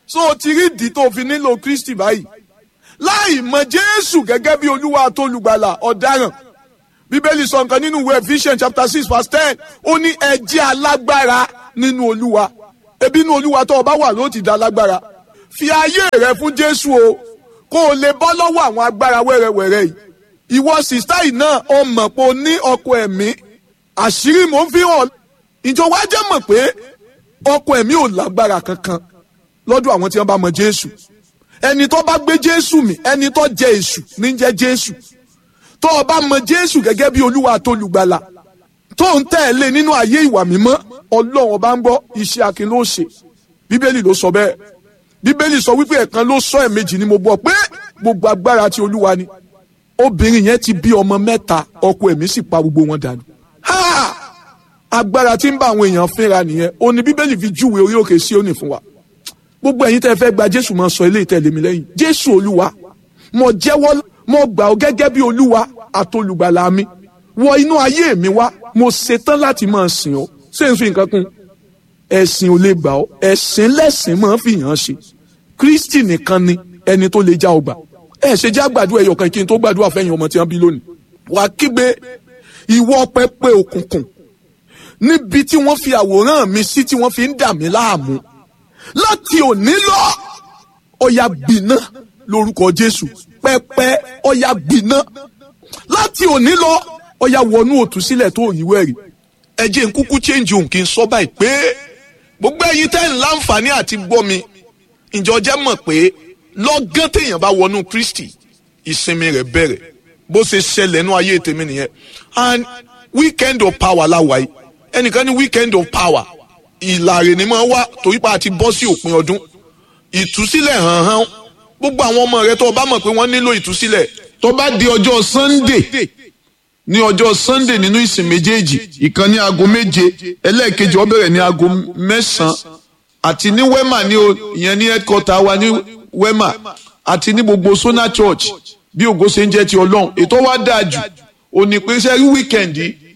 so o ti rí ìdí tó fi nílò kristi báyìí láì mọ jésù gẹ́gẹ́ bí olúwa àtolùgbàlà ọ̀daràn bíbélì sọ nǹkan nínú ìwé ephesians chapter six verse ten ó ní ẹ jẹ́ alágbára nínú olúwa ebi inú olúwa tó o bá wà ló ti da lágbára fi ayé rẹ fún jésù o kó o lè bọ́ lọ́wọ́ àwọn agbára wẹ́rẹ́wẹ́rẹ́ yìí ìwọ sìstá yìí náà o mọ̀ pé o ní ọkọ ẹ̀mí àṣírí mò ń fi hàn ìjọ wa jẹ́ mọ̀ pé ọkọ ẹ̀mí ò lágbára kankan lọ́dọ̀ àwọn tí wọ́n bá mọ jésù ẹni tó bá gbé jésù mì ẹni tó jẹ èṣù ní jẹ́ jésù tó o bá mọ jésù gẹ́gẹ́ bí olúwa àtolùgbàlà tó ń tẹ̀lé nínú ayé ìwà mímọ́ ọlọ́run ọba ń gbọ́ iṣẹ́ akin ló ṣe bíbélì ló sọ bẹ́ẹ̀ bíbélì sọ wípé ẹ̀kan ló sọ ẹ̀mejì ni mo gbọ́ pé gbogbo agbára ti olúwa ni obìnrin yẹn ti bí ọmọ mẹ́ta ọkọ ẹ̀mí sì pa gbogbo wọn dànù. Ha! agbára tí ń bá àwọn èèyàn fínra nìyẹn ó ní bíbélì fi júwe orí òkè Síónì fún wa gbogbo ẹ̀yin tẹ́ fẹ́ gba jésù máa sọ eléyìí tẹ̀lé mi lẹ́yìn jésù olúwa mo jẹ́wọ́ mo gbà ọ́ gẹ́gẹ́ bí olúwa àtolùgbàlà mi wọ inú ayé mi wá mo ṣetán láti máa sìn ọ́ ṣé n fi nǹkan kún ẹ̀sìn ò lè gbà ọ́ ẹ̀sìn lẹ́sìn máa fi hàn ṣe kristi nìkan ni ẹni tó lè já ọgbà ẹ ṣe já gbàdúrà ẹyọ kan kí n tó gbàdúrà fẹ́yìn ọmọ tí wọ́n bí lónìí wàá kígbe ìwọ pẹpẹ òkùnkùn níbi tí wọ́n fi àwòrán mi sí tí wọ́n fi ń dà mí láàmú láti òní lọ ọ̀yà gbiná lórúkọ jésù pẹpẹ ọ̀yà gbiná láti òní lọ ọ̀yà wọnú òtúsílẹ̀ tó yí wẹ̀rì ẹ jẹ́ n kúkú change òun kí n sọ báyìí pé gbogbo ẹ̀yin tẹ́ ń láǹfààní àti gbọ́ mi ìjọ jẹ́ mọ̀ pé lọ́gán téèyàn bá wọnú kristi ìsinmi rẹ̀ bẹ̀rẹ̀ bó ṣe ṣẹlẹ̀ nú ayé tèmi nìyẹn and weekend of power láwa yìí ẹnìkan ní weekend of power ìlàrè ni máa wá torí pa àti bọ́ sí òpin ọdún ìtúsílẹ̀ hàn hàn gbogbo àwọn ọmọ rẹ tó o bá mọ̀ pé wọ́n nílò ìtúsílẹ̀ tó bá di ọjọ́ sunday ní ọjọ́ sunday nínú ìsìn méjèèjì ìkan ní aago méje ẹlẹ́ẹ̀kejì ó bẹ̀rẹ̀ ní aago mẹ́sàn-án àti ní wema ní o ìyẹn ní headquarter wa ní wema àti ní gbogbo sona church bí ògo ṣe ń jẹ́ ti ọlọ́run ètò wa dáa jù òní pé sẹ́rí weekend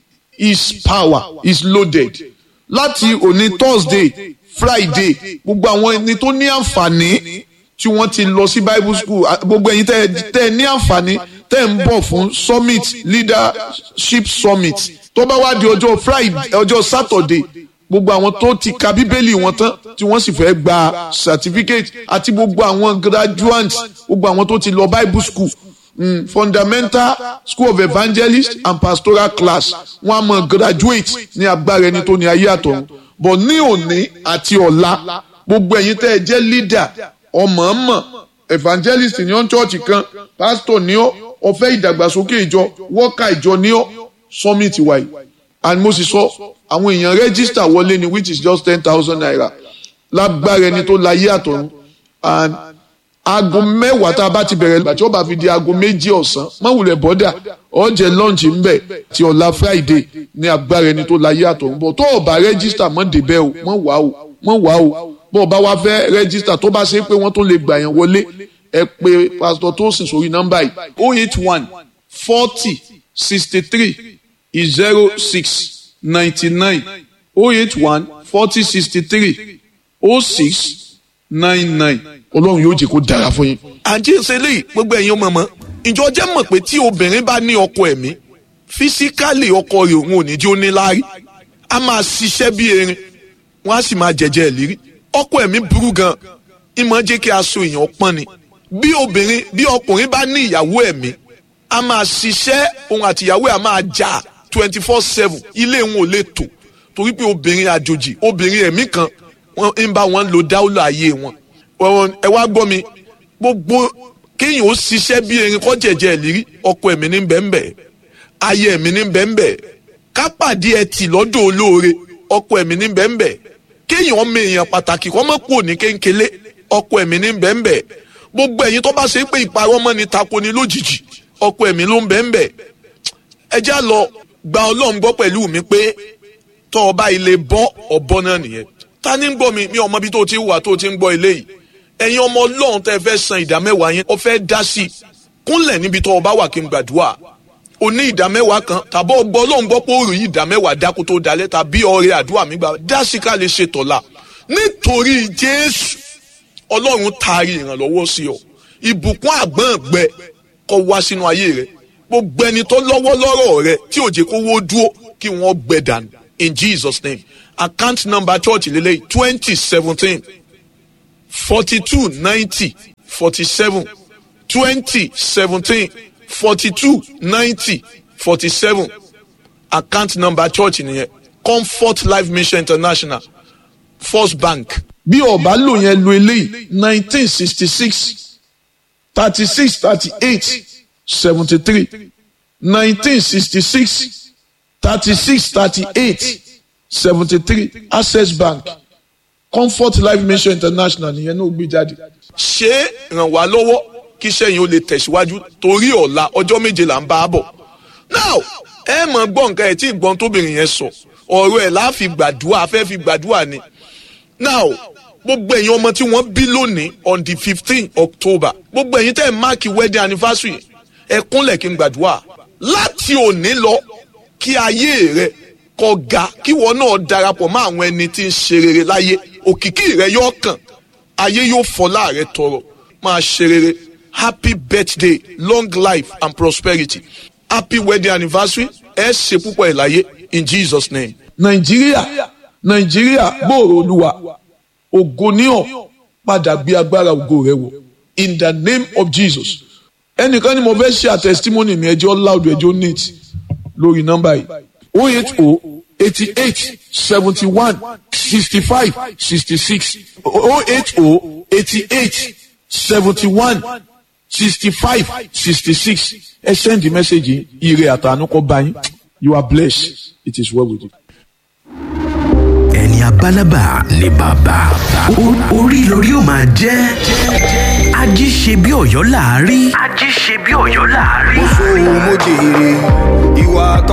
is power is loaded láti òní thursday friday gbogbo àwọn ẹni tó ní àǹfààní tí wọ́n ti lọ sí bible school gbogbo ẹ̀yin tẹ́ tẹ́ ní àǹfààní tẹ́ ń bọ̀ fún summit leadership summit tó bá wá di ọjọ́ friday ọjọ́ saturday gbogbo àwọn tó ti ka bíbélì wọn tán tí wọ́n sì fẹ́ gba certificate àti gbogbo àwọn graduates gbogbo àwọn tó ti lọ bible school mm, fundamental school of evangelist and pastoral class wọ́n á mọ graduate ní agbára ẹni tó ní ayé àtọ̀run but ní òní àti ọ̀la gbogbo ẹ̀yin tẹ́ ẹ jẹ́ leader ọmọọmọ evangelist ní ọ́n church kan pastor ní ọ́ ọ̀fẹ́ ìdàgbàsókè ìjọ wọ́ọ̀kà ìjọ ní ọ́ summit wáyé and mo sì sọ àwọn èèyàn register wọlé ni which is just ten thousand naira lágbára ẹni tó láyé àtọ̀run and aago mẹ́wàá tá a bá ti bẹ̀rẹ̀ ìgbà tí ó bá fi di aago méjì ọ̀sán mọ̀wùlẹ̀ bọ́dà ọ̀jẹ̀ lọ́ọ̀nchì ń bẹ̀ ti ọ̀la friday ní agbára ẹni tó láyé àtọ̀run bọ̀ tó o bá register mọ́ débẹ̀ o mọ́ wá o mọ́ wá o bó o bá wá fẹ́ register tó bá ṣe pé wọ́n tó lè gbà yẹn wọlé ẹ pé pastor Tosin sórí nọ́mbà yìí oh eight one forty sixty three zero six ninety nine oh eight one forty sixty three oh six nine nine ọlọ́run yóò jẹ́ kó dára fún yín. àǹtí ṣe lè gbogbo ẹ̀yin ọmọ mọ́ ìjọ jẹ́ mọ̀ pé tí obìnrin bá ní ọkọ ẹ̀mí físíkálì ọkọ rẹ̀ òun ò ní jí ó ní láárí a máa ṣiṣẹ́ bí erin wọ́n á sì máa jẹ̀jẹ̀ ìlérí ọkọ ẹ̀mí burú gan ìmọ̀ jẹ́ kí aṣọ èèyàn pọ́n ni bí obìnrin bí ọkùnrin bá ní ìyàwó ẹ̀mí a máa ṣiṣẹ́ òun àti ìyàwó ẹ̀ a máa jà twenty four seven ilé wọn ò lè tò torí pé obìnrin àjòjì obìnrin ẹ̀mí kan wọ́n ń bá wọn lo dáúlà ayé wọn ẹ wá gbọ́ mi gbogbo kéèyàn ó ṣiṣẹ́ bí erin kọ́ jẹ̀jẹ̀ ìlérí ọkọ ẹ̀mí ní bẹ́ẹ̀nbẹ́ ayé ẹ̀mí ní bẹ́ẹ̀nbẹ́ kápàdé ẹtì lọ́dọ̀ olóore ọkọ ẹ̀mí ní bẹ́ẹ̀nbẹ́ kéèyàn ọmọ èèyàn pàtàkì kọ́ mọ́ kúrò ní kéńkélé ọkọ ẹ̀mí ní bẹ́ẹ̀nbẹ́ gbogbo ẹ̀yin tó bá ṣe pé ìparọ́ mọ́ ni tako ni lójijì ọkọ ẹ̀mí ló ń bẹ́ẹ̀nbẹ́ ẹ já lọ gba ọlọ́run gbọ́ pẹ̀lú mi pé tọ́ ọba ilé bọ́ ọ̀bọ náà nìyẹn ta ni ń gbọ́ mi mi ọmọ bí tó ti wà tó ti ń gbọ́ eléyìí ẹ̀yin ọmọ ọlọ́run tẹ́ fẹ́ san ìdá mẹ́wàá yẹn ọ fẹ́ dá sí i kúnlẹ̀ níbi tó ọba wà kí n gbàdúrà o ní ìdá mẹ́wàá kan tàbọ̀ ọgbọ́ ọlọ́run gbọ́ pé ó rí ìdá mẹ́wàá dákú tó dalẹ̀ tàbí ọrẹ àdúrà mi gbà dá sí ká lè ṣe tọ̀la nítorí jésù ọlọ́run taari ìrànlọ́wọ́ sí ọ ìbùkún àgbọ̀ngbẹ kó wá sínú ayé rẹ gbogbo ẹni tó lọ́wọ́ lọ́rọ̀ rẹ tí ò jẹ́ kó wó dúró kí wọ́n gbẹ dànù in jesus name account number church lélẹ́yìí twenty seventeen forty two ninety forty seven twenty seventeen forty two ninety forty seven account number church nìyẹn comfort life mission international first bank. bí ọba lò yẹn lo eléyìí nineteen sixty six thirty six thirty eight seventy three nineteen sixty six thirty six thirty eight seventy three access bank comfort life mission international nìyẹn náà gbé jáde. ṣé ràn wá lọ́wọ́ kí sẹ́yìn ó lè tẹ̀síwájú torí ọ̀la ọjọ́ méje là ń bá a bọ̀. now ẹ mọ̀ gbọ́ nǹkan ẹ̀ tí ìgbọ́n tóbìnrin yẹn sọ ọ̀rọ̀ ẹ̀ láà fi gbàdúrà fẹ́ fi gbàdúrà ni. now gbogbo ẹ̀yin ọmọ tí wọ́n bí lónìí on the fifteen october gbogbo ẹ̀yin tẹ́ ẹ̀ máàkì wedding anniversary ẹ kúnlẹ̀ kí n gbàdúrà láti òní lọ kí ayé rẹ kó ga kí wọn náà darapọ̀ mọ́ àwọn ẹni tí ń ṣe rere láyé òkìkí rẹ yóò kàn ayé yóò fọlá rẹ tọrọ máa ṣe rere happy birthday long life and prosperity happy wedding anniversary ẹ ṣe púpọ̀ ẹ̀ láyé in jesus name. nàìjíríà nàìjíríà gbòòrò olúwa ògo níhàn padà gbé agbára ògo rẹ wọ in the name of jesus ẹnìkan ni mo fẹ́ ṣe àtẹ̀sítímọ́nì mi ẹjọ́ loud ẹjọ́ neat lórí nọ́mbà yìí o eight o eighty eight seventy one sixty five sixty six o eight o eighty eight seventy one sixty five sixty six ẹ send the message ire àtànú kọ bá yín you are blessed it is well with you. ẹni abálábà ni bàbá O- orí lórí ó máa jẹ́ ají ṣe bí ọ̀yọ́ láàárí. ají ṣe bí ọ̀yọ́ láàárí. sóhun mo jèrè ìwà